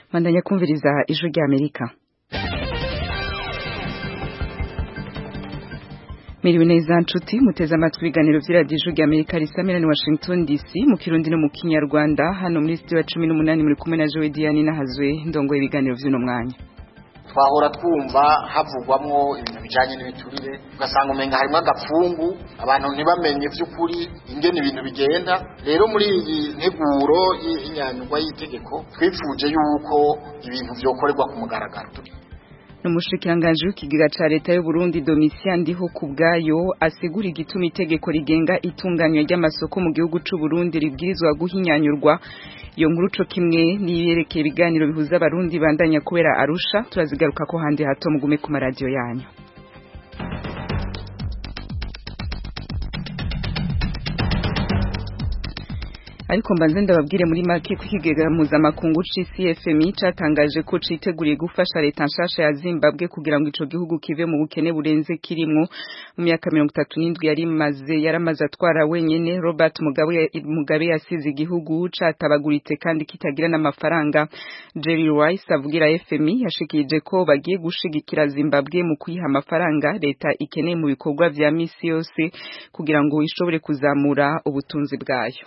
bandanya kumviriza ijwi rya amerika Miriwe neza nshuti muteze amatwi ibiganiro vy'iradiyo ijwi rya amerika risamira ni washington dc mu kirundi no mu kinyarwanda hano muri studio ya cumi n'umunani muri kumwe na jowe diane nahazwe ndongoye ibiganiro vy'uno mwanya twahora twumva havugwamwo ibintu bijanye n'ibiturire ugasanga umenga harimwo agapfungu abantu ntibamenye vy'ukuri ingene ibintu bigenda rero muri iyi nteguro y'inyanyurwa y'itegeko twifuje yuko ibintu vyokorerwa ku mugaragaro n'umushikiranganji w'ikigega ca leta y'u Burundi Domitien Ndiho kubwayo asigura igituma itegeko rigenga itunganywa ry'amasoko mu gihugu c'u Burundi ribwirizwa guhinyanyurwa iyo nkuru co kimwe niyerekeye ibiganiro bihuza abarundi bandanya kubera Arusha turazigaruka ko handi hato mugume ku maradiyo yanyu ariko mbanze ndababwire muri make ko ikigega mpuzamakungu c'CFMI catangaje ko citeguriye gufasha leta nshasha ya Zimbabwe kugira ngo ico gihugu kive mu bukene burenze kirimwo mu myaka mirongo itatu n'indwi yari maze yaramaze atwara wenyene Robert Mugabe Mugabe yasize igihugu catabaguritse kandi kitagira n'amafaranga Jerry Rice avugira FMI yashikirije ko bagiye gushigikira Zimbabwe mu kwiha amafaranga leta ikeneye mu bikorwa vya misi yose kugira ngo ishobore kuzamura ubutunzi bwayo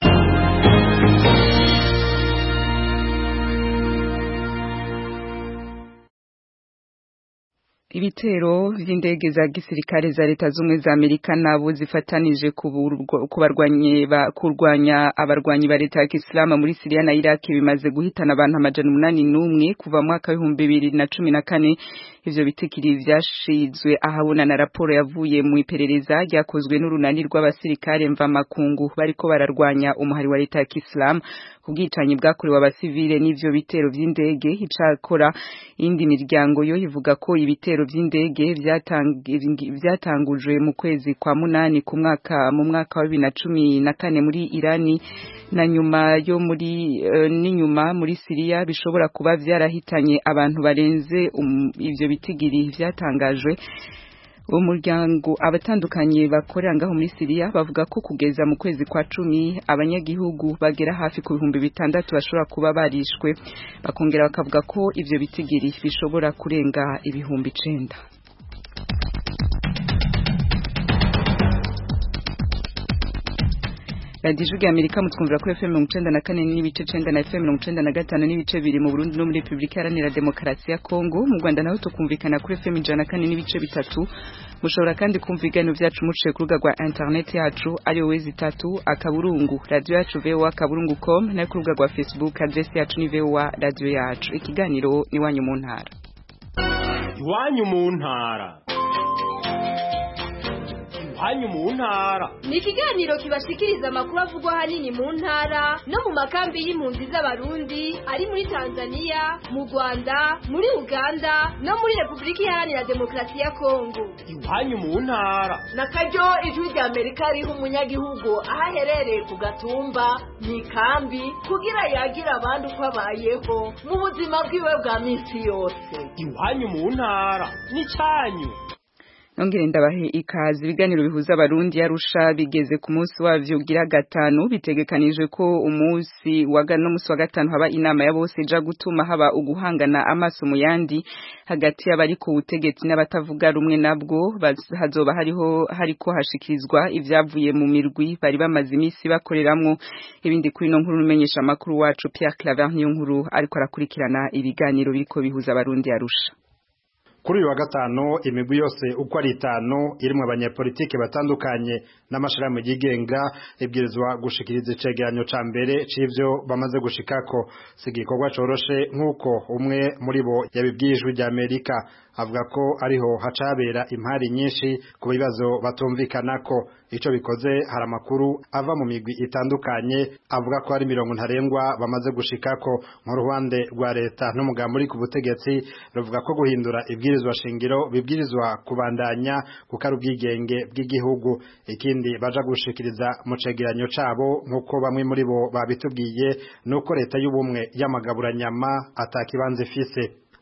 ibitero vy'indege za gisirikare za leta zumwe za Amerika nabo zifatanije kubarwanya kurwanya abarwanyi ba leta ya Islam muri Syria na Iraq bimaze guhitana abantu amajana umunani n'umwe kuva mu mwaka w'ibihumbi bibiri na cumi na kane ivyo bitikiri vyashizwe ahabona na raporo yavuye mu iperereza ryakozwe n'urunani rw'abasirikare mva makungu bariko bararwanya umuhari wa leta ya Islam kubwicanyi bwakorewe abasivile n'ivyo bitero vy'indege icakora indi miryango yo ivuga ko ibitero vy'indege vyatangujwe mu kwezi kwa munani ku mwaka mu mwaka wa bibiri na cumi na kane muri Irani na nyuma yo muri uh, n'inyuma muri Syria bishobora kuba vyarahitanye abantu barenze um, ivyo bitigiri vyatangajwe umuryango abatandukanye bakorera ngaho muri Syria bavuga ko kugeza mu kwezi kwa cumi abanyagihugu bagera hafi ku bihumbi bitandatu bashobora kuba barishwe bakongera bakavuga ko ivyo bitigiri bishobora kurenga ibihumbi icenda radiyo ijwi amerika mutwumvira kuri fm mirongo icenda na kane n'ibice icenda na fm mirongo icenda na gatanu n'ibice biri mu burundi no muri repubulika iharanira demokarasi ya kongo mu rwanda naho tukumvikana kuri fm ijana na kane n'ibice bitatu mushobora kandi kumva ibiganiro vyacu muciye ku rubuga rwa interineti yacu ariyo wezi itatu akaburungu radiyo yacu voa akaburungu com nayo ku rubuga rwa facebook adresi yacu ni voa radiyo yacu ikiganiro ni iwanyu mu ntara iwanyu mu ntara iwanyu mu ntara ni ikiganiro kibashikiriza amakuru avugwa ahanini mu ntara no mu makambi y'impunzi z'abarundi ari muri tanzania mu rwanda muri uganda no muri repubulika iharanira demokarasi ya kongo iwanyu mu ntara na karyo ijwi rya amerika riha umunyagihugu aho aherereye ku gatumba mu ikambi kugira yagira abandi uko abayeho mu buzima bwiwe bwa minsi yose iwanyu mu ntara n'icyanyu nongere ndabahe ikaze ibiganiro bihuza abarundi yarusha bigeze ku munsi wavyo ugira gatanu bitegekanijwe ko umunsi wa no munsi wa gatanu haba inama ya bose ija gutuma haba uguhangana amaso mu yandi hagati y'abari ku butegetsi n'abatavuga rumwe nabwo hazoba hariho hariko hashikirizwa ivyavuye mu mirwi bari bamaze imisi bakoreramwo ibindi kuri no nkuru numenyesha makuru wacu Pierre Claver niyo nkuru ariko arakurikirana ibiganiro biriko bihuza abarundi yarusha kuri uyu wa gatanu imigwi yose uko ari itanu irimwo abanyapolitike batandukanye n'amashirahamwe yigenga ibwirizwa gushikiriza icegeranyo ca mbere c'ivyo bamaze gushikako si igikorwa coroshe nk'uko umwe muri bo yabibwiye ijwi rya amerika avuga ko ariho hacabera impari nyinshi ku bibazo batumvikanako ico bikoze hari amakuru ava mu migwi itandukanye avuga ko hari mirongo ntarengwa bamaze gushikako mu ruhande rwa leta n'umugambi uri ku butegetsi ruvuga ko guhindura ibwirizwa shingiro bibwirizwa kubandanya kuko ari ubwigenge bw'igihugu ikindi baja gushikiriza mu cegeranyo cabo nk'uko bamwe muri bo babitubwiye nuko leta y'ubumwe y'amagaburanyama atakibanza ifise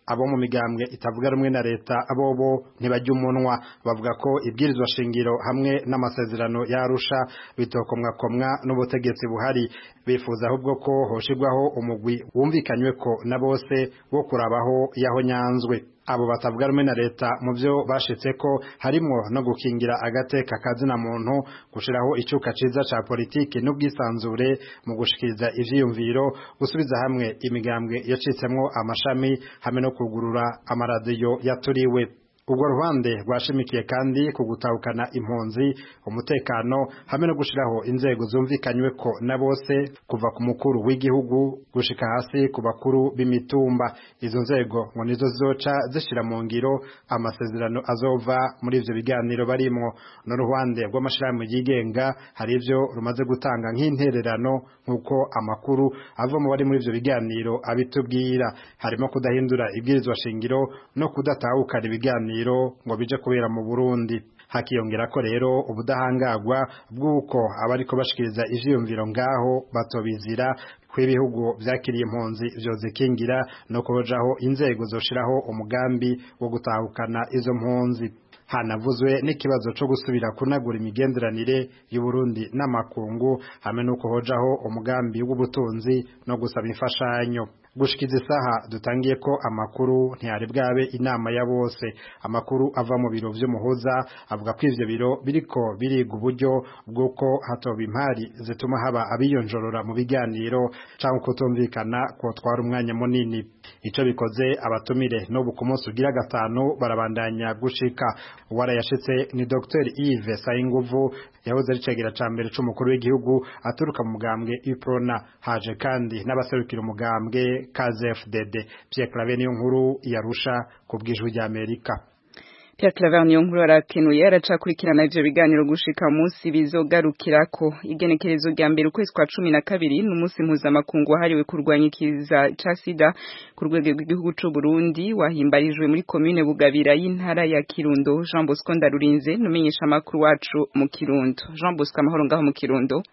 abo mu migambwe itavuga rumwe na leta abobo ntibajya umunwa bavuga ko ibwirizwa shingiro hamwe n'amasezerano yarusha bitokomwakomwa n'ubutegetsi buhari bifuza ahubwo ko hoshirwaho umugwi wumvikanywe ko na bose wo kurabaho yaho nyanzwe abo batavuga rumwe na leta mu byo bashitse ko harimo no gukingira agateka kazina muntu gushiraho icuka ciza ca politiki n'ubwisanzure mu gushikiriza ivyiyumviro gusubiza hamwe imigambwe yacitsemwo amashami hamwe no kugurura amaradiyo yaturiwe ubwo ruhande rwashimikiye kandi ku gutahukana impunzi umutekano hamwe no gushiraho inzego zumvikanywe ko na bose kuva ku mukuru w'igihugu gushika hasi ku bakuru b'imitumba izo nzego ngo nizo zoca zishira mu ngiro amasezerano azova muri ivyo biganiro barimwo n'uruhande rw'amashirahamwe yigenga hari ivyo rumaze gutanga nk'intererano nk'uko amakuru ava mu bari muri ivyo biganiro abitubwira harimo kudahindura ibwirizwa shingiro no kudatahukana ibiganiro ngo bije kubera mu Burundi hakiyongera ko rero ubudahangagwa bw'uko abariko bashikiriza ivyiyumviro ngaho batobizira kw'ibihugu vyakiriye impunzi vyozikingira no kujaho inzego zoshiraho umugambi wo gutahukana izo mpunzi hanavuzwe n'ikibazo co gusubira kunagura imigenderanire y'Uburundi n'amakungu hamwe no kuhojaho umugambi w'ubutunzi no gusaba imfashanyo gushikiza isaha dutangiye ko amakuru ntiyari bwabe inama ya bose amakuru ava mu biro vy'umuhuza avuga ko ivyo biro biriko biriga uburyo bw'uko hatoba impari zituma haba abiyonjorora mu biganiro canke kutumvikana kotwara umwanya munini ico bikoze abatumire n'ubu ku munsi ugira gatanu barabandanya gushika uwarayashitse ni Dr Yves Sayinguvu yahoze ari cegera ca mbere c'umukuru w'igihugu aturuka mu mugambwe UPRONA haje kandi n'abaserukira umugambwe KZFDD Pierre Claver niyo nkuru yarusha ku bw'ijwi rya Amerika Pierre Claver niyo nkuru arakenuye aracakurikirana ivyo biganiro gushika munsi bizogarukirako igenekerezo rya mbere ukwezi kwa cumi na kabiri n'umunsi mpuzamakungu wahariwe kurwanya ikiza ca sida ku rwego rw'igihugu c'u Burundi wahimbarijwe muri komine Bugabira y'intara ya Kirundo Jean Bosco Ndarurinze numenyesha makuru wacu mu Kirundo Jean Bosco amahoro ngaho mu Kirundo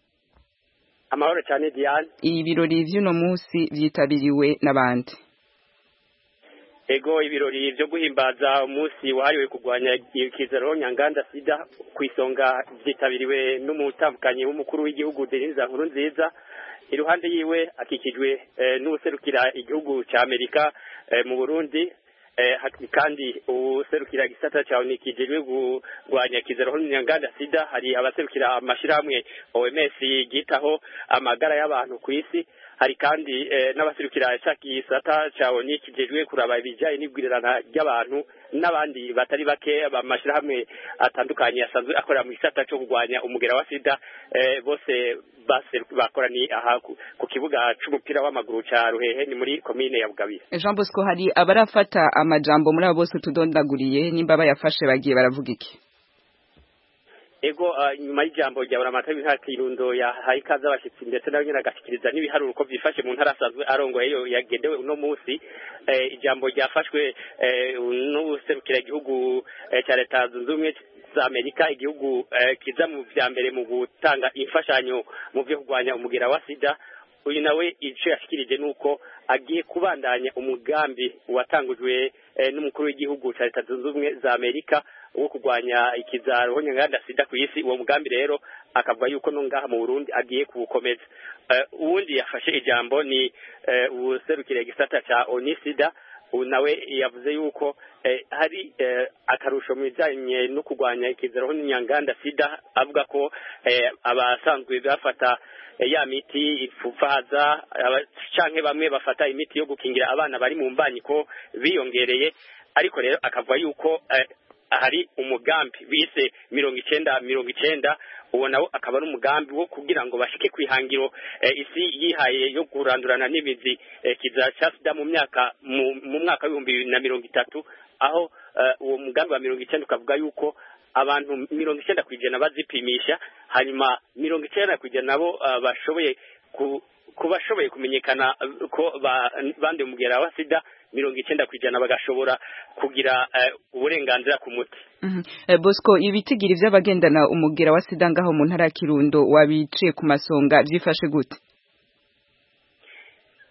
amahoro cyane Diane ibirori vy'uno munsi vyitabiriwe n'abandi ego ibirori byo guhimbaza umunsi wahariwe kurwanya ikizero nyanganda sida ku isonga byitabiriwe n'umutambukanyi w'umukuru w'igihugu Denise Nkuru nziza iruhande yiwe akikijwe n'userukira igihugu ca Amerika mu Burundi kandi userukira gisata cyawe nikijejwe kurwanya kizero nyanganda sida hari abaserukira amashirahamwe OMS yitaho amagara y'abantu ku isi hari kandi n'abaserukira cya gisata cyawe nikijejwe kuraba ibijyanye n'ibwirirana ry'abantu n'abandi batari bake amashirahamwe atandukanye asanzwe akorera mu gisata cyo kurwanya umugera wa sida bose bakoraniye aha ku kibuga c'umupira w'amaguru ca Ruhehe ni muri komine ya Bugabira Jean Bosco hari abarafata amajambo muri abo bose tudondaguriye nimba bayafashe bagiye baravuga iki ego nyuma y'ijambo rya buramata w'intara Kirundo yahaye ikaze abashitsi ndetse nawe nyine agashikiriza n'ibiharuro uko byifashe mu ntara asanzwe arongoye yo yagendewe uno munsi ijambo ryafashwe n'userukira igihugu cya leta zunze ubumwe za Amerika igihugu kiza mu vya mbere mu gutanga imfashanyo mu byo kurwanya umugera wa sida uyu nawe ico yashikirije nuko agiye kubandanya umugambi watangujwe n'umukuru w'igihugu cya leta zunze ubumwe za Amerika wo kurwanya ikizaro nyanganda sida ku isi uwo mugambi rero akavuga yuko no ngaha mu Burundi agiye kuwukomeza uwundi yafashe ijambo ni userukire gisata ca onisida nawe yavuze yuko hari akarusho mu bijyanye no kurwanya ikizero nyanganda sida avuga ko abasanzwe bafata ya miti ipfufaza canke bamwe bafata imiti yo gukingira abana bari mu mbanyiko biyongereye ariko rero akavuga yuko hari umugambi bise mirongo icenda mirongo icenda uwo nawo akaba ari umugambi wo kugira ngo bashike kwihangiro isi yihaye yo kurandurana n'imizi kiza ca sida mu myaka mu mwaka w'ibihumbi bibiri na mirongo itatu aho uwo mugambi wa mirongo icenda ukavuga yuko abantu mirongo icenda ku ijana bazipimisha hanyuma mirongo icenda ku ijana nabo bashoboye ku bashoboye kumenyekana ko bande umugera wa sida mirongo icenda ku ijana bagashobora kugira uburenganzira ku muti bosco ibitigiri vy'abagendana umugera wa sida ngaho mu ntara ya kirundo wabiciye ku masonga vyifashe gute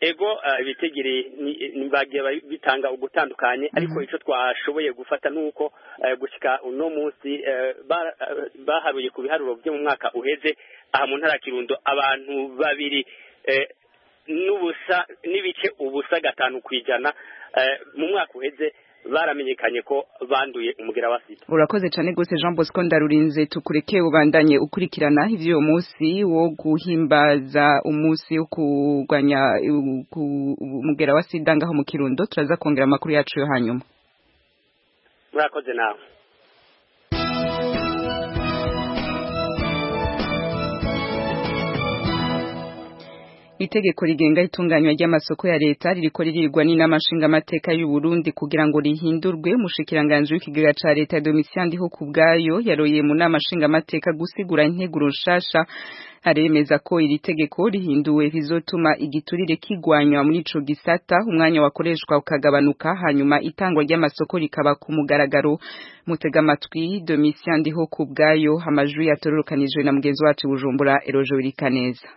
ego uh, ibitigiri bagiye bitanga ugutandukanye ariko ico twashoboye gufata nuko uh, gushika uno munsi uh, baharuye ku biharuro byo mu mwaka uheze aha mu ntara Kirundo abantu babiri n'ubusa n'ibice ubusa gatanu kwijana mu mwaka uheze baramenyekanye ko banduye umugera wa sida urakoze cyane gose Jean Bosco ndarurinze tukureke ubandanye ukurikirana ivyo munsi wo guhimbaza umunsi wo kugwanya umugera wa sida ngaho mu Kirundo turaza kongera amakuru yacu yo hanyuma murakoze nawe itegeko rigenga itunganywa ry'amasoko ya leta ririko ririrwa n'inama nshingamateka y'u Burundi kugira ngo rihindurwe umushikiranganje w'ikigega ca leta Domitien Ndiho kubwayo yaroye mu nama nshingamateka gusigura integuro nshasha aremeza ko iri tegeko rihinduwe bizotuma igiturire kigwanywa muri ico gisata umwanya wakoreshwa ukagabanuka hanyuma itangwa ry'amasoko rikaba ku mugaragaro mutega amatwi Domitien Ndiho kubwayo amajwi yatororokanijwe na mugenzi wacu Bujumbura Erojo Wirikaneza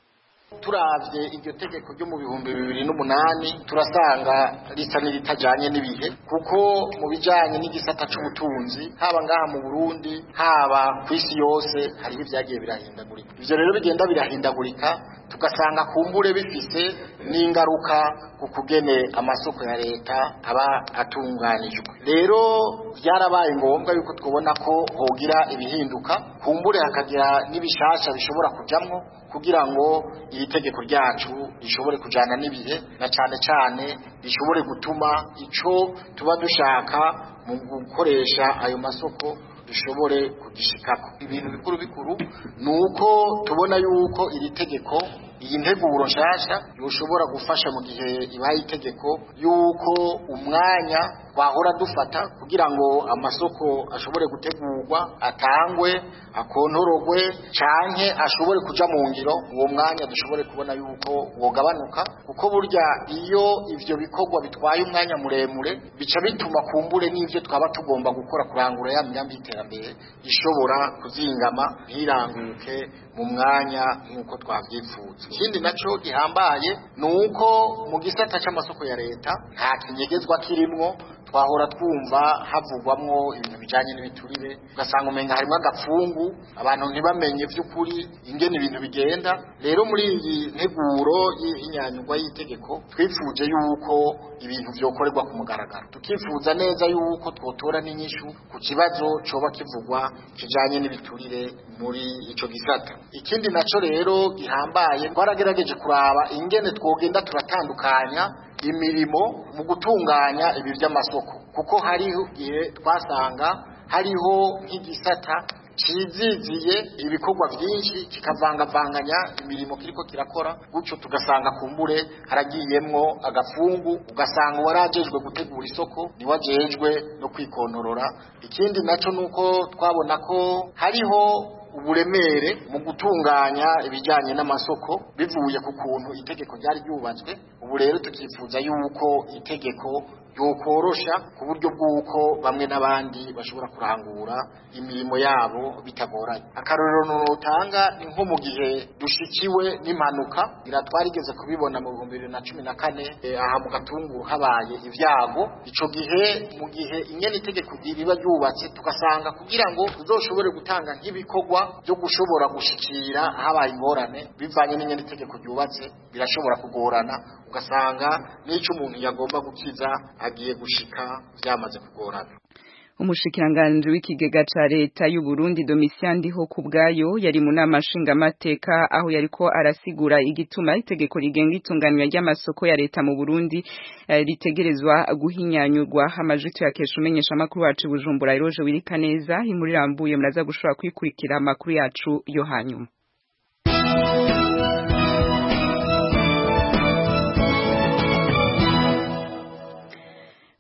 turavye iryo tegeko ryo mu bihumbi bibiri n'umunani turasanga risa n'iritajanye n'ibihe kuko mu bijanye n'igisata c'ubutunzi haba ngaha mu Burundi haba ku isi yose hariho ivyagiye birahindagurika ivyo rero bigenda birahindagurika tugasanga kumbure bifise n'ingaruka ku kugene amasoko ya leta aba atunganijwe rero byarabaye ngombwa yuko twabona ko hogira ibihinduka kumbure hakagira n'ibishasha bishobora kujamwo kugira ngo iri tegeko ryacu rishobore kujana n'ibihe na cane cane rishobore gutuma ico tuba dushaka mu gukoresha ayo masoko dushobore kugishikako ibintu bikuru bikuru ni uko tubona yuko iri tegeko iyi nteguro nshasha yoshobora gufasha mu gihe ibaye itegeko yuko umwanya twahora dufata kugira ngo amasoko ashobore gutegurwa atangwe akontorogwe canke ashobore kuja mu ngiro uwo mwanya dushobore kubona yuko wogabanuka kuko burya iyo ivyo bikorwa bitwaye umwanya muremure bica bituma kumbure n'ivyo twaba tugomba gukora kurangura ya migambi y'iterambere ishobora kuzingama ntiranguke mu mwanya nk'uko twavyifuza ikindi naco gihambaye ni uko mu gisata c'amasoko ya leta nta kinyegezwa kirimwo twahora twumva havugwamwo ibintu bijanye n'ibiturire ugasanga umenga harimwo agapfungu abantu ntibamenye vy'ukuri ingene ibintu bigenda rero muri iyi nteguro y'inyanyugwa y'itegeko twifuje yuko ibintu vyokorerwa ku mugaragaro tukifuza neza yuko twotora n'inyishu ku kibazo coba kivugwa kijanye n'ibiturire muri ico gisata ikindi naco rero gihambaye twaragerageje kuraba ingene twogenda turatandukanya imirimo mu gutunganya ibi by'amasoko kuko hariho igihe twasanga hariho nk'igisata ciziziye ibikorwa byinshi kikavangavanganya imirimo kiriko kirakora gutyo tugasanga kumbure haragiyemwo agafungu ugasanga uwarajejwe gutegura isoko niwajejwe no kwikonorora ikindi naco nuko twabona ko hariho uburemere mu gutunganya ibijyanye n'amasoko bivuye ku kuntu itegeko ryari ryubatswe ubu rero tukifuza yuko itegeko yokorosha ku buryo bw'uko bamwe n'abandi bashobora kurangura imirimo yabo bitagoranye akarorero nutanga ni nko mu gihe dushikiwe n'impanuka iratwarigeze kubibona mu bihumbi bibiri na cumi na kane aha mu gatunguru habaye ibyago ico gihe mu gihe inyene itegeko riba ryubatse tugasanga kugira ngo tuzoshobore gutanga nk'ibikorwa byo gushobora gushikira habaye ingorane bivanye n'inyene itegeko ryubatse birashobora kugorana ugasanga n'ico umuntu yagomba gukiza agiye gushika byamaze kugorana umushikiranganje w'ikigega ca leta y'u Burundi Domitien Ndiho kubwayo yari mu nama nshingamateka aho yariko arasigura igituma itegeko rigenga itunganywa ry'amasoko ya leta mu Burundi uh, ritegerezwa guhinyanyurwa amajwi yakesha umenyesha amakuru wacu Bujumbura Eroje wirika neza inkuru irambuye muraza gushobora kwikurikira amakuru yacu yo hanyuma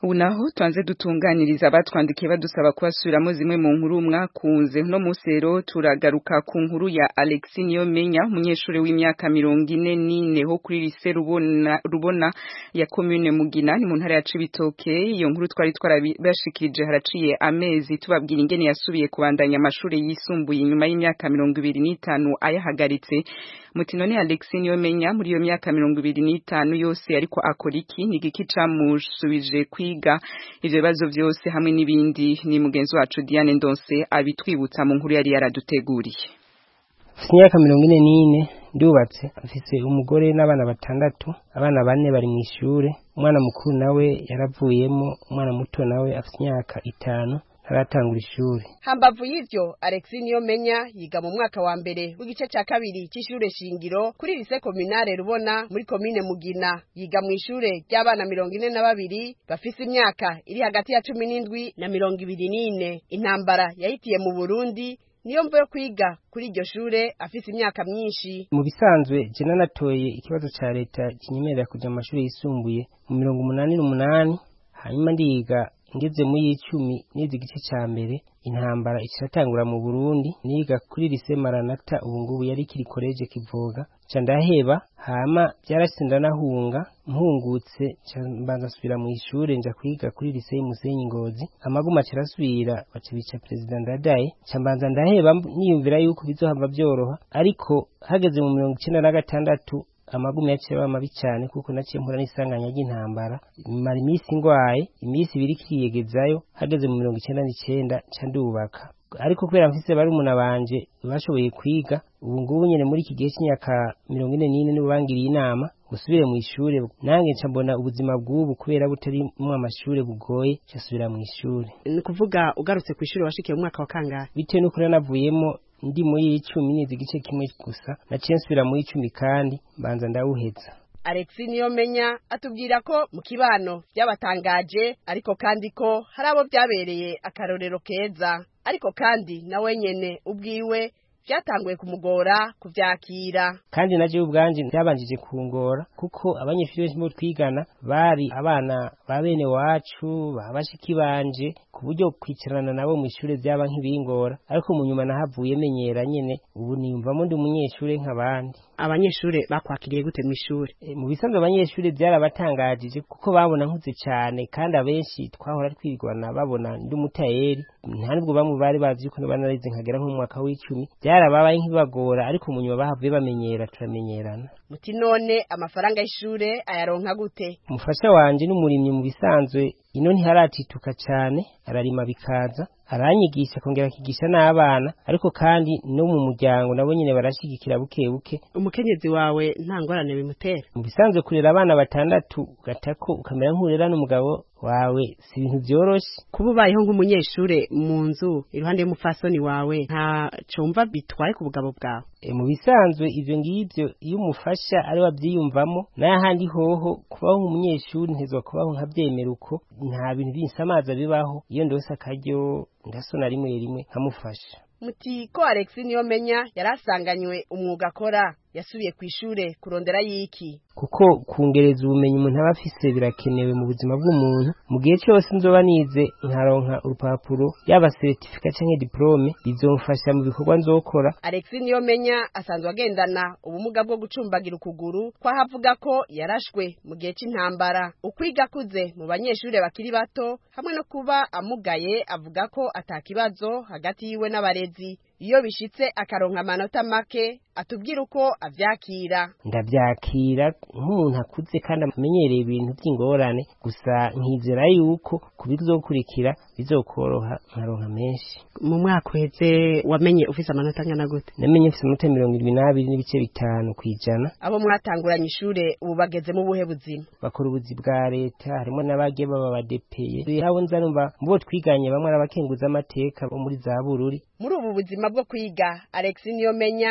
ubu naho tuanze dutunganiriza abatwandikiye badusaba kubasubiramo zimwe mu nkuru mwakunze no munsi rero turagaruka ku nkuru ya Alexi Niyomenya umunyeshuri w'imyaka mirongo ine n'ine ho kuri lise rubona, rubona ya commune Mugina ni mu ntara ya Cibitoke iyo nkuru twari twarabashikirije haraciye amezi tubabwira ingene yasubiye kubandanya amashuri yisumbuye inyuma y'imyaka mirongo ibiri n'itanu ayahagaritse mutino ni Alexi Niyomenya muri iyo myaka mirongo ibiri n'itanu yose ariko akora iki ni igiki camusubije kwiga ivyo bibazo vyose hamwe n'ibindi ni mugenzi wacu Diane Ndonse abitwibutsa mu nkuru yari yaraduteguriye mfite imyaka mirongo ine n'ine ndubatse mfise umugore n'abana batandatu abana bane bari mu ishure umwana mukuru nawe yaravuyemo umwana muto nawe afite imyaka itanu ntaratangura ishuri hambavu y'ivyo Alexi Niyomenya yiga mu mwaka wa mbere w'igice ca kabiri c'ishure shingiro kuri lise kominare rubona muri komine Mugina yiga mu ishure ry'abana mirongo ine na babiri bafise imyaka iri hagati ya cumi n'indwi na mirongo ibiri n'ine intambara yahitiye mu Burundi niyo mvo yo kwiga kuri iryo shure afise imyaka myinshi mu bisanzwe je nanatoye ikibazo ca leta kinyemerera kuja mu mashuri yisumbuye mu mirongo umunani n'umunani hanyuma ndiga ngeze muri y'icumi nize igice ca mbere intambara ikiratangura mu Burundi niga kuri lise Maranata ubu ngubu yari kiri college Kivoga ca ndaheba hama byarashitse ndanahunga mpungutse ca mbanza nsubira mu ishure nja kwiga kuri lise Musenyi Ngozi amaguma cirasubira baca bica president Ndadaye ca mbanza ndaheba niyumvira yuko bizohava byoroha ariko hageze mu mirongo icenda na gatandatu amagumi yaciye aba mabi cyane kuko naciye mpura n'isanganya ry'intambara mara iminsi ngwaye iminsi ibiri kiyegezayo hageze mu mirongo icenda n'icenda ca ndubaka ariko kubera mfise barumuna banje bashoboye kwiga ubu ngubu nyene muri iki gihe c'imyaka mirongo ine n'ine nibo bangiriye inama gusubire mu ishure nange nca mbona ubuzima bw'ubu kubera butarimwo amashure bugoye ca subira mu ishure ni kuvuga ugarutse ku ishure washikiye mu mwaka wa kangahe bitewe n'uko navuyemo ndi muri y'icumi nize igice kimwe gusa naciye nsubira mu y'icumi kandi mbanza ndawuheza Alexi Niyomenya atubwira ko mu kibano byabatangaje ariko kandi ko hari abo byabereye akarorero keza ariko kandi nawe nyene ubwiwe byatanguye kumugora kuvyakira kandi naje ubwanje byabanjije kungora kuko abanyeshuri benshi bo twigana bari abana ba bene wacu babashiki banje ku buryo kwicarana nabo mu ishure byaba nk'ibingora ariko mu nyuma nahavuye menyera nyene ubu niyumvamo ndi umunyeshure nk'abandi abanyeshure bakwakiriye gute mu ishure e, mu bisanzwe abanyeshure byarabatangajije kuko babona nkuze cyane kandi abenshi twahora twirwana babona ndi umutayeri nta nubwo bamwe bari bazi yuko banarize nkagera nko mu mwaka w'icumi byarababaye nk'ibagora ariko mu nyuma bahavuye bamenyera turamenyerana muti none amafaranga y'ishure ayaronka gute umufasha wanje n'umurimyi mu bisanzwe ino ntiharatituka cyane ararima bikaza aranyigisha kongera akigisha n'abana ariko kandi no mu muryango nabo nyine barashigikira buke buke umukenyezi wawe nta ngorane bimutera mu bisanzwe kurera abana batandatu gatako ukamera nk'urera n'umugabo wawe si ibintu byoroshe kuba ubayeho nk'umunyeshure mu nzu iruhande y'umupfasoni wawe nta cumva bitwaye ku bugabo bwawe e, mu bisanzwe ivyo ngivyo iyo umufasha ari wavyiyumvamo n'ahandi hoho kubaho nk'umunyeshuri ntezwa kubaho nkavyemera uko nta bintu binsamaza bibaho iyo ndose akaryo ndasona rimwe rimwe nkamufasha muti ko Alex Niyomenya yarasanganywe umwuga akora yasubiye ku ishure kurondera yiki kuko kungereza ubumenyi umuntu aba afise birakenewe mu buzima bw'umuntu mu gihe cyose nzoba nize nkaronka urupapuro yaba certificat canke diplome bizomfasha mu bikorwa nzokora Alex Niyomenya asanzwe agendana ubumuga bwo gucumbagira ukuguru kwa havuga ko yarashwe mu gihe c'intambara ukwiga akuze mu banyeshure bakiri bato hamwe no kuba amugaye avuga ko atakibazo hagati yiwe n'abarezi iyo bishitse akaronka amanota make atubwira uko avyakira ndavyakira nk'umuntu akuze kandi amenyereye ibintu by'ingorane gusa nkizera yuko kubizokurikira bizokoroha nkaronka menshi mu mwaka uheze wamenye ufise amanota angana gute namenye mfise amanota mirongo irindwi n'abiri n'ibice bitanu kw'ijana abo mwatanguranye ishure ubu bageze mu buhe buzima bakora ubuzi bwa leta harimo n'abagiye baba badepeye abo nza numva mu bo twiganye bamwe ari abakenguza amateka bo muri za bururi muri ubu buzima bwo kwiga Alex Niyomenya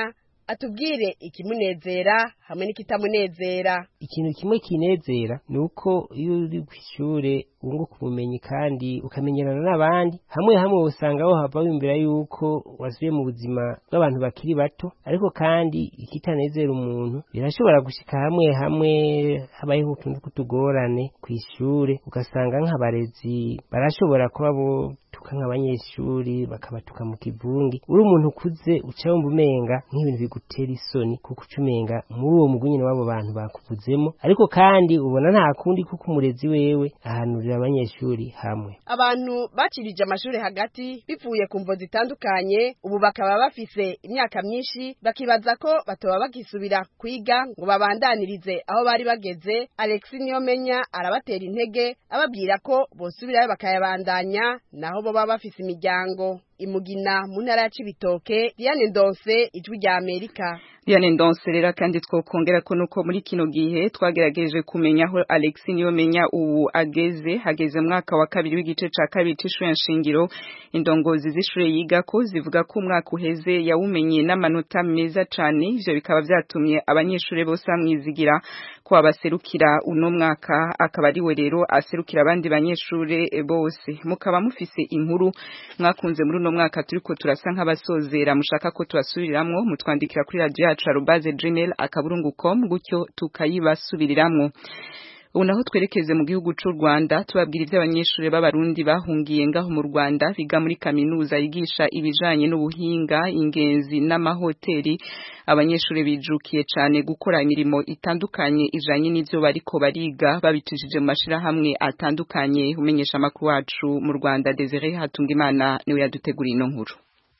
atubwire ikimunezera hamwe n'ikitamunezera ikintu kimwe kinezera ni uko iyo uri ku ishure wunguka ubumenyi kandi ukamenyerana n'abandi hamwe hamwe usanga aho hava wiyumvira yuko wasubiye mu buzima bw'abantu bakiri bato ariko kandi ikitanezera umuntu birashobora gushika hamwe hamwe habayeho utuntu tw'utugorane ku ishure ugasanga nk'abarezi barashobora kuba bo tuka nk'abanyeshuri bakabatuka mu kivungi uri umuntu ukuze uca wumva umenga nk'ibintu bigutera isoni kuko uca umenga muri uwo mugwi nyine w'abo bantu bakuvuzemo ariko kandi ubona nta kundi kuko umurezi wewe ahanurira abanyeshuri hamwe abantu bacirije amashuri hagati bivuye ku mvo zitandukanye ubu bakaba bafise imyaka myinshi bakibaza ko batoba bagisubira kwiga ngo babandanirize aho bari bageze alex niyomenya arabatera intege ababwira ko bosubirayo bakayabandanya naho bo baba bafise imiryango imugina mu ntara ya cibitoke diane ndonse ijwi rya amerika Diane Ndonse rero kandi twokongera ko nuko muri kino gihe twagerageje kumenya aho Alex Niyomenya ubu ageze hageze mwaka wa kabiri w'igice ca kabiri c'ishure nshingiro indongozi z'ishure yiga ko zivuga ko umwaka uheze yawumenye n'amanota meza cane ivyo bikaba vyatumye abanyeshure bose bamwizigira ko abaserukira uno mwaka akaba ariwe rero aserukira abandi banyeshure bose mukaba mufise inkuru mwakunze muri uno mwaka turiko turasa nk'abasozera mushaka ko tubasubiriramwo mutwandikira kuri radio yacu arubaze gmail akaburungu com gutyo tukayibasubiriramwo ubu naho twerekeze mu gihugu c'u Rwanda tubabwira ivy'abanyeshuri b'abarundi bahungiye ngaho mu Rwanda biga muri kaminuza yigisha ibijanye n'ubuhinga ingenzi n'amahoteli abanyeshuri bijukiye cane gukora imirimo itandukanye ijanye n'ivyo bariko bariga babicishije mu mashirahamwe atandukanye umenyesha amakuru wacu mu Rwanda Desire Hatungimana niwe yaduteguriye ino nkuru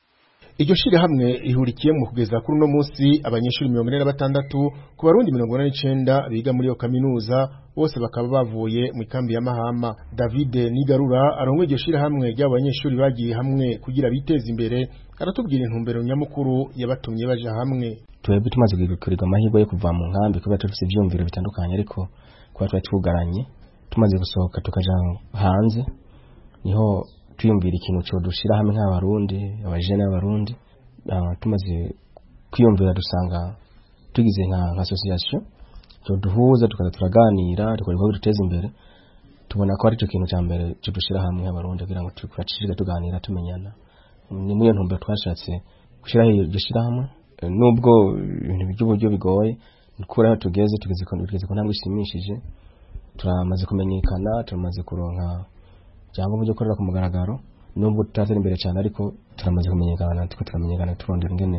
iryo shirahamwe rihurikiye mu kugeza kuri uno munsi abanyeshuri mirongo ine na batandatu ku barundi mirongo ine n'icenda biga muri iyo kaminuza bose bakaba bavuye mu ikambi ya Mahama David Nigarura arongoye iryo shirahamwe ry'abo banyeshuri bagiye hamwe kugira biteze imbere aratubwira intumbero nyamukuru yabatumye baja hamwe twebwe tumaze kugirirwa amahirwe yo kuva mu nkambi kubera turafise ivyumviro bitandukanye ariko kuba twari twugaranye tumaze gusohoka tukaja hanze niho twiyumvira ikintu cyo dushira hamwe nk'abarundi abajene b'abarundi tumaze kwiyumvira dusanga tugize nka association cyo duhuza tukaza turaganira tukora ibikorwa duteza imbere tubona ko ari cyo kintu cya mbere cyo dushira hamwe nk'abarundi kugira ngo turacishije tuganira tumenyana ni muri iyo ntumbero twashatse gushyiraho iryo shyirahamwe nubwo ibintu by'uburyo bigoye kuri aho tugeze tugeze ku ntambwe ishimishije turamaze kumenyekana turamaze kuronka cyangwa uburyo ukorera ku mugaragaro nubwo tutatera imbere cyane ariko turamaze kumenyekana natwe turamenyekana turondera ingene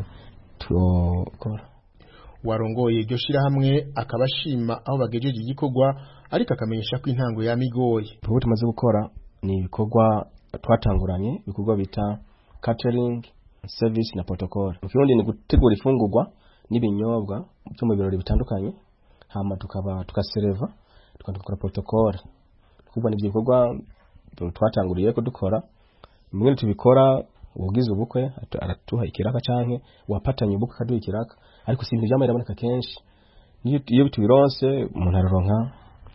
turokora warongoye iryo shirahamwe akaba ashima aho bagejeje igikorwa ariko akamenyesha ko intango yamigoye ubu tumaze gukora ni ibikorwa twatanguranye ibikorwa bita catering service na protocol mu kirundi ni gutegura ifungurwa n'ibinyobwa byo mu birori bitandukanye hama tukaba tukasereva tukakora protocol kubwa ni ibikorwa twatanguriye ko dukora bimwe tubikora ubugize ubukwe aratuha ikiraka canke wapatanye ubukwe akaduha ikiraka ariko si ibintu byamara biraboneka kenshi iyo tubironse umuntu araronka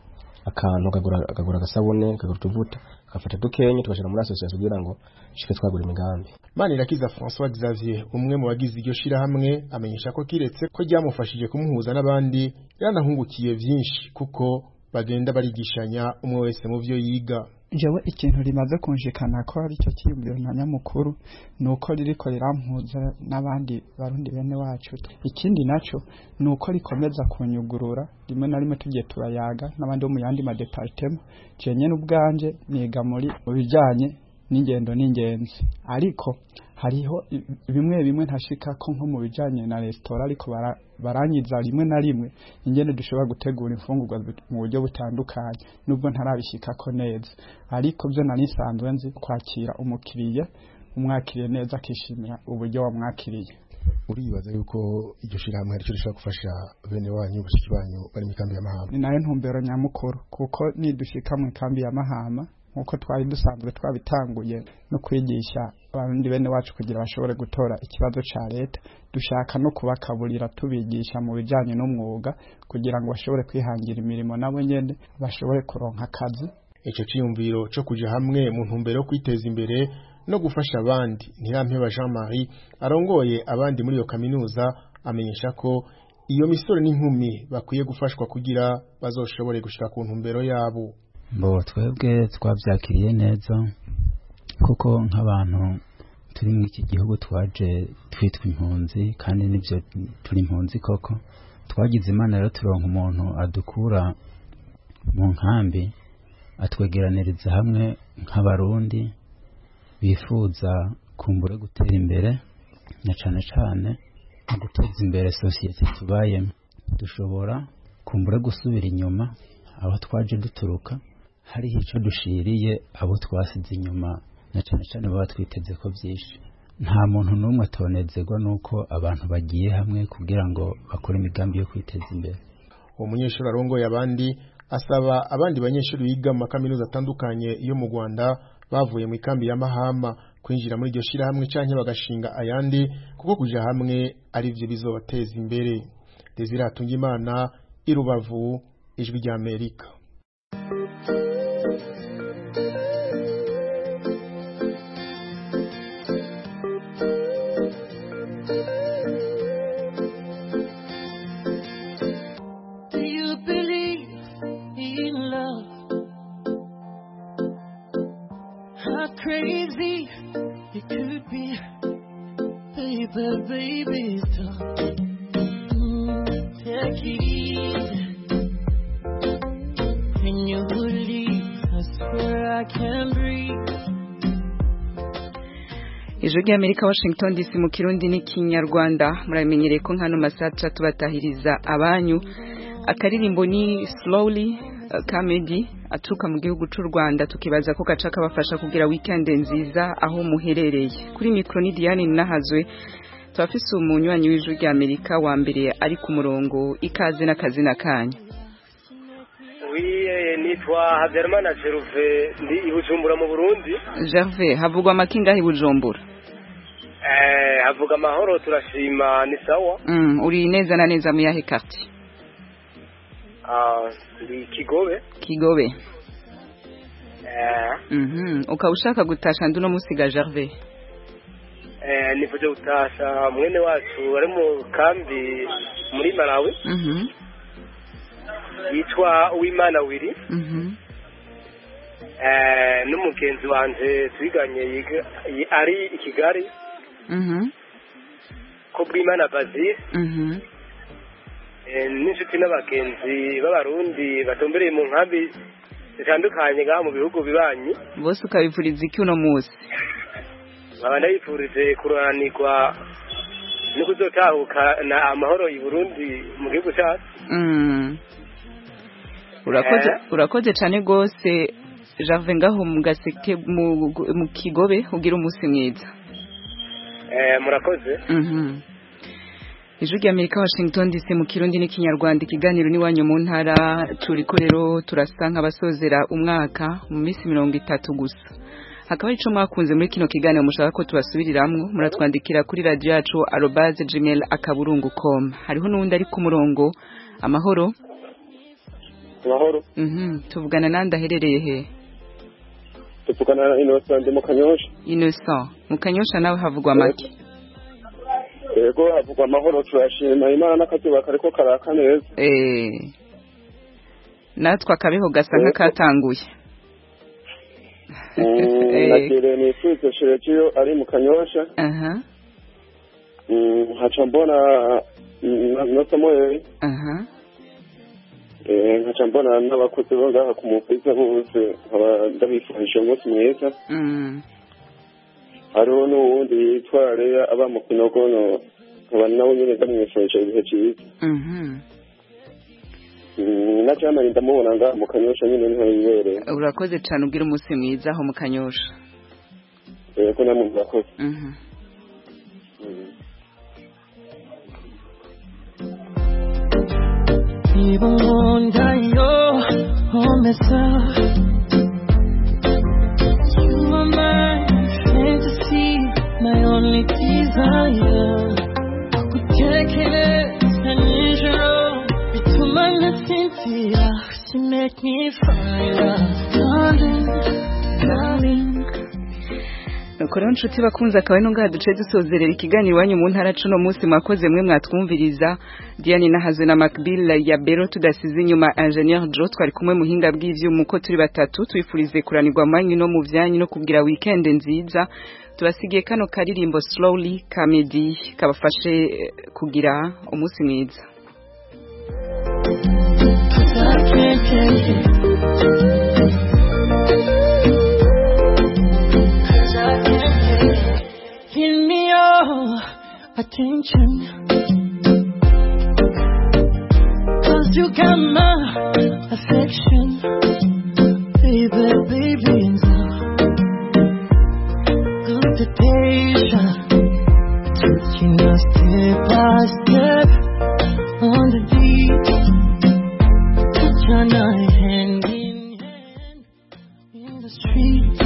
akantu akagura agasabune akagura utuvuta agafata dukenye tugashyira muri association kugira ngo shike twagura imigambi Manirakiza François Xavier umwe mu bagize iryo shirahamwe amenyesha ko kiretse ko ryamufashije kumuhuza n'abandi yanahungukiye byinshi kuko bagenda barigishanya umwe wese mu byo yiga jewe ikintu rimaze kunjikana ko ari cyo kiyumviro na nyamukuru ni uko ririko rirampuza n'abandi barundi bene wacu ikindi naco ni uko rikomeza kunyugurura rimwe na rimwe tugiye turayaga n'abandi bo mu yandi madepartema jenye n'ubwanje niga muri mu bijanye n'ingendo n'ingenzi ariko hariho bimwe bimwe ntashika ko nko mu bijanye na resitora ariko baranyiza rimwe na rimwe ingene dushobora gutegura imfungurwa mu buryo butandukanye nubwo ntarabishikako neza ariko byo nari nsanzwe nzi kwakira umukiriya umwakiriye neza akishimira uburyo wamwakiriye uribaza yuko iryo shirahamwe aricyo rishobora gufasha bene wanyu bashiki banyu bari mu ikambi ya Mahama ni nayo ntumbero nyamukuru kuko nidushika mu ikambi ya Mahama nkuko twari dusanzwe twabitanguye no kwigisha abandi bene wacu kugira bashobore gutora ikibazo ca leta dushaka no kubakaburira tubigisha mu bijanye n'umwuga kugira ngo bashobore kwihangira imirimo nabo nyene bashobore kuronka akazi ico ciyumviro co kuja hamwe mu ntumbero yo kwiteza imbere no gufasha abandi ntirampeba Jean Marie arongoye abandi muri iyo kaminuza amenyesha ko iyo misore n'inkumi bakwiye gufashwa kugira bazoshobore gushika ku ntumbero yabo mbo twebwe twabyakiriye neza kuko nk'abantu turi muri iki gihugu twaje twitwa impunzi kandi nibyo turi impunzi koko twagize imana rero turonka umuntu adukura mu nkambi atwegeraniriza hamwe nk'abarundi bifuza kumbure gutera imbere na cane cane mu guteza imbere sosiyete tubayemo dushobora kumbure gusubira inyuma aho twaje duturuka hariho icyo dushiriye abo twasize inyuma na cyane cyane baba twiteze ko byinshi nta muntu n'umwe atonezerwa n'uko abantu bagiye hamwe kugira ngo bakore imigambi yo kwiteza imbere uwo munyeshuri arongoye abandi asaba abandi banyeshuri biga mu makaminuza atandukanye yo mu rwanda bavuye mu ikambi ya mahama kwinjira muri iryo shyirahamwe cyangwa bagashinga ayandi kuko kujya hamwe ari byo bizobateza imbere desire hatungimana i rubavu ijwi ry'amerika Do you believe in love? How crazy it could be, baby, baby, stop. Mm, take it easy. When you leave, I swear I can breathe. ijwi ry'amerika washington dc mu kirundi n'ikinyarwanda muramenyereye ko nkano masaca tubatahiriza abanyu akaririmbo ni slowly uh, comedy aturuka mu gihugu cy'u rwanda tukibaza ko gaca kabafasha kugira weekend nziza aho muherereye kuri mikoro ni diane ninahazwe turafise umunywanyi w'ijwi ry'amerika wa mbere ari ku murongo ikaze n'akazina kanyu wiye nitwa habyarimana jeruve ndi i bujumbura mu burundi gervais havugwa amakinga i bujumbura eh havuga amahoro turashima ni sawa mm, uri neza na neza mu yahe quartier ah ndi kigobe kigobe eh mhm ukaba ushaka gutasha ndi no musiga gervais eh nivuje gutasha mwene wacu ari mu kambi muri malawi mhm yitwa uwimana wiri mhm eh n'umugenzi wanje twiganye yiga yi- ari i kigali mhm ko bw'imana bazir mhm Eh, n'inshuti n'abagenzi b'abarundi batumbereye mu nkambi zitandukanye ngaha mu bihugu bibanyi bose ukabivuriza iki uno munsi nkaba ndabifurije kuranirwa no kuzotahukana amahoro i burundi mu gihugu cyacu Mm. urakoze Eh. urakoze cyane rwose jave ngaho mu gaseke mu mu kigobe ugira umunsi mwiza Eh, murakoze Mhm. ijwi ry'amerika washington dc mu kirundi n'ikinyarwanda ikiganiro n'iwanyu mu ntara turiko rero turasa nk'abasozera umwaka mu minsi mirongo itatu gusa hakaba hari ico mwakunze muri kino kiganiro mushaka ko tubasubiriramwo muratwandikira kuri radio yacu arobase gmail akaburungu com hariho n'uwundi ari ku murongo amahoro amahoro Mhm, tuvugana nandi aherereye he tuvugana na innocent mu kanyosha innocent mu kanyosha nawe havugwa make yego havugwa amahoro turashima imana n'akazuba kariko karaka neza eh natwe akabeho gasa nk'akatanguye Mm, Eh. nagire nifurize sherejiyo ari mu kanyosha aha Mm, nkaca mbona mm, na- na samuel aha Eh, nkaca mbona n'abakozi bo ngaha ku mupisa bose nkaba ndabifurije umunsi mwiza mm hariho n'uwundi yitwa leya aba mu kinogono nkaba nawe nyine ndamwifurije ibihe byiza mhm Mm, na jana ndamubona ngaha mu kanyosha nyine niho yibereye urakoze cyane ubwira umunsi mwiza aho mu kanyosha yego namwe murakoze mhm 입은다 요 오면서 You are my fantasy My only desire We take it unusual 비투만 내 Cynthia She make me fire Darling, darling nuko rero nshuti bakunze akaba ari ngaha duce dusozerera ikiganiro iwanyu mu ntara cuno munsi mwakoze mwe mwatwumviriza Diane Nahazwe na Macbill ya Bero tudasize inyuma Engineer Joe twari kumwe muhinga bw'ivyuma uko turi batatu twifurize kuranirwa manyu no mu vyanyu no kugira weekend nziza tubasigiye kano karirimbo slowly comedy kabafashe eh, kugira umunsi mwiza Give me your attention. Cause you got my affection. Baby, baby, and so good to patient. Taking us step by step on the beat. Put your night hand in hand in the street.